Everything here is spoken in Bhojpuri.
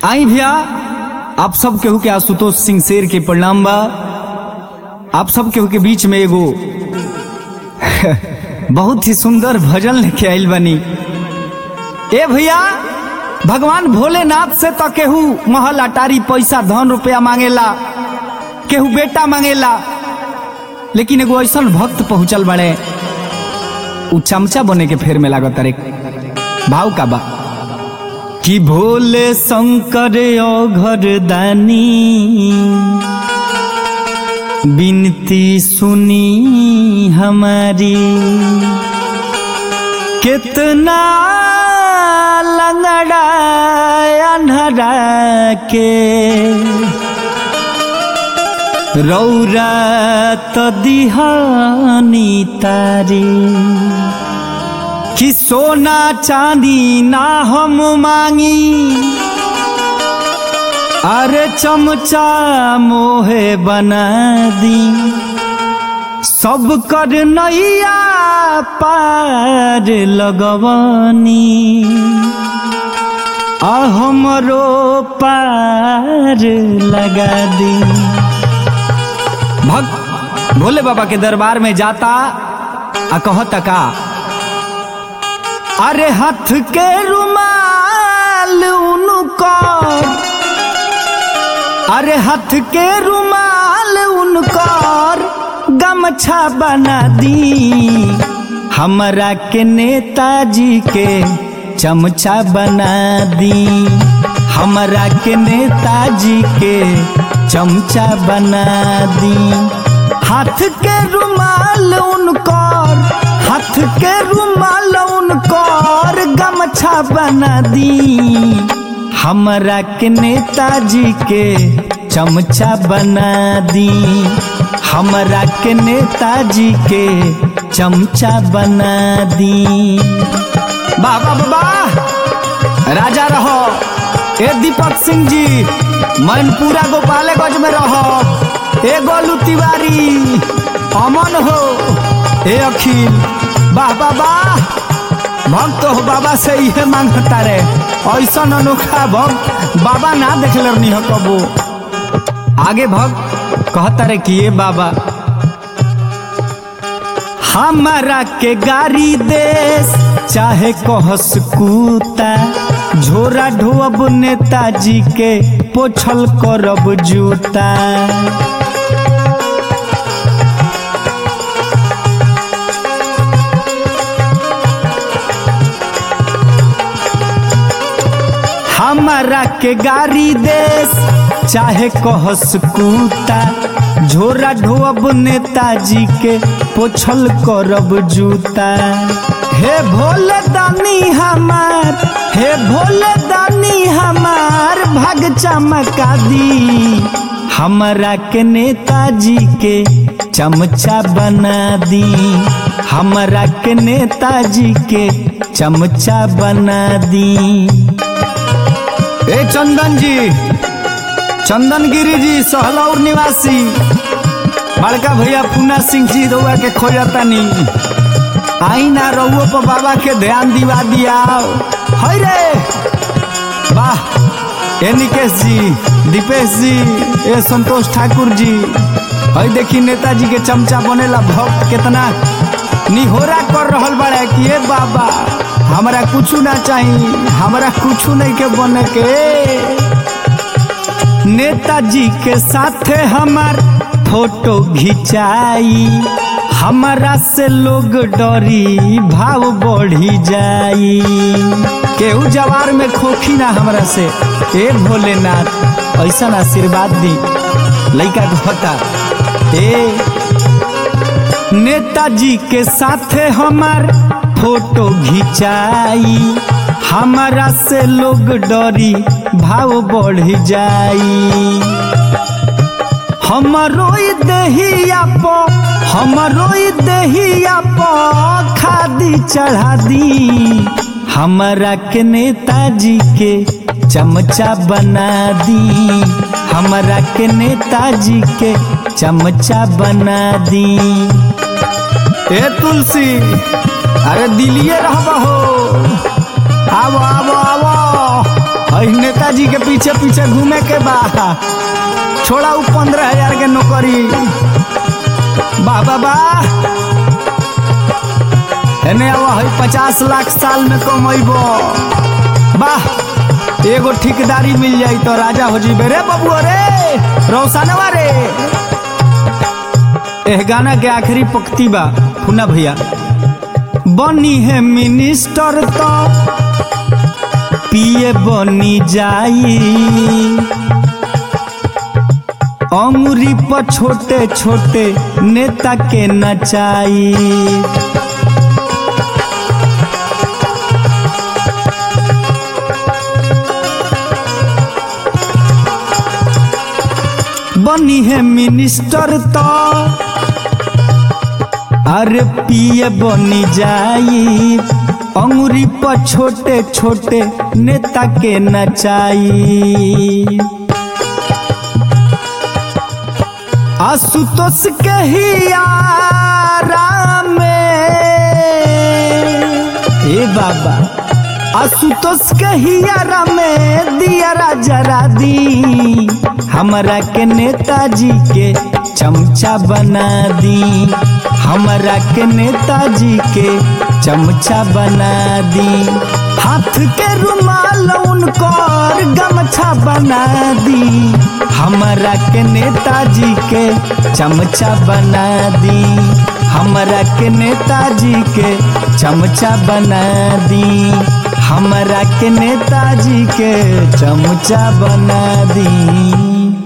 आई भैया आप सब केहू के आशुतोष सिंह शेर के प्रणाम बा आप सब केहू के बीच में एगो बहुत ही सुंदर भजन लेके आइल बनी ए भैया भगवान भोलेनाथ से तो केहू महल अटारी पैसा धन रुपया मांगेला केहू बेटा मांगेला लेकिन एगो ऐसा भक्त पहुंचल बड़े उ चमचा बने के फेर में लागत रे भाव का बा कि भोले शंकर घर दानी बिनती सुनी हमारी कितना लंगड़ा अनहरा के रौरा तो दिहानी तारी कि सोना चांदी ना हम मांगी अरे चमचा मोहे बना दी सब कर नैया पार लगवनी आ हमरो पार लगा दी भक्त भोले बाबा के दरबार में जाता आ कहता का अरे हाथ के रुमाल उनकर अरे हाथ के रुमाल उनकर गमछा बना दी हमरा के नेताजी के चमचा बना दी हमरा के नेताजी के चमचा बना दी हाथ के रुमाल उनकर हाथ के रुमाल उनकर गमछा बना दी हमरा के नेताजी के चमचा बना दी हमरा के नेताजी के चमचा बना दी बाबा बाबा राजा रहो ए दीपक सिंह जी मैनपुरा गोपालगंज में रहो ए गोलू तिवारी अमन हो ए अखिल वाह वाह वाह भक्त हो बाबा से इहे मांगता रे ऐसा अनोखा भक्त बाबा ना देखले रहनी हो कबो आगे भक्त कहता रे कि ये बाबा हमारा के गाड़ी देश चाहे कहस कूता झोरा ढोअब नेताजी के पोछल करब जूता हमारा के गाड़ी देश चाहे कहस कूता झोरा ढोअब नेताजी के पोछल करब जूता हे भोले दानी हमार हे भोले दानी हमार भाग चमका दी हमरा के नेताजी के चमचा बना दी हमरा के नेताजी के चमचा बना दी ए चंदन जी चंदन गिरी जी सहलौर निवासी बड़का भैया पूना सिंह जी रउआ के खोजतनी आई ना रउओ पर बाबा के ध्यान दिवा दिया है रे वाह ए निकेश जी दीपेश जी ए संतोष ठाकुर जी है देखी नेताजी के चमचा बनेला भक्त कितना निहोरा कर रहल बड़ा कि ए बाबा हमरा कुछ ना चाहिए हमरा कुछ नहीं के बने के नेताजी के साथे हमार फोटो घिंचाई हमारा से लोग डरी भाव बढ़ी जाई केहू जवार में खोखी ना हमरा से ए भोलेनाथ ऐसा आशीर्वाद दी लइका कहता ए नेताजी के साथे हमार फोटो घिंचाई हमारा से लोग डरी भाव बढ़ जाई हमरो दहिया प हमरो दहिया प खादी चढ़ा दी हमरा के नेताजी के चमचा बना दी हमरा के नेताजी के चमचा बना दी ए तुलसी अरे दिलिए रहबा हो आवो आवो आवो हई नेताजी के पीछे पीछे घूमे के बा छोड़ा उ पंद्रह हजार के नौकरी वाह वाह वाह एने अब हई पचास लाख साल में कमैबो वाह एगो ठेकेदारी मिल जाई तो राजा हो जीबे रे बबुआ रे रोशनवा रे एह गाना के आखिरी पंक्ति बा फुना भैया बनी है मिनिस्टर तो पिए बनी जाई अंगुरी पर छोटे छोटे नेता के नचाई बनी है मिनिस्टर तो अरे पिए बनी जाई अंगुरी पर छोटे छोटे नेता के नचाई आशुतोष के ही आराम ए बाबा आशुतोष के ही आराम दिया जरा दी हमरा के नेताजी के चमचा बना दी हमरा के नेताजी के चमचा बना दी हाथ के रुमाल उनकर गमछा बना दी हमरा के नेताजी के चमचा बना दी हमरा के नेताजी के चमचा बना दी हमरा के नेताजी के चमचा बना दी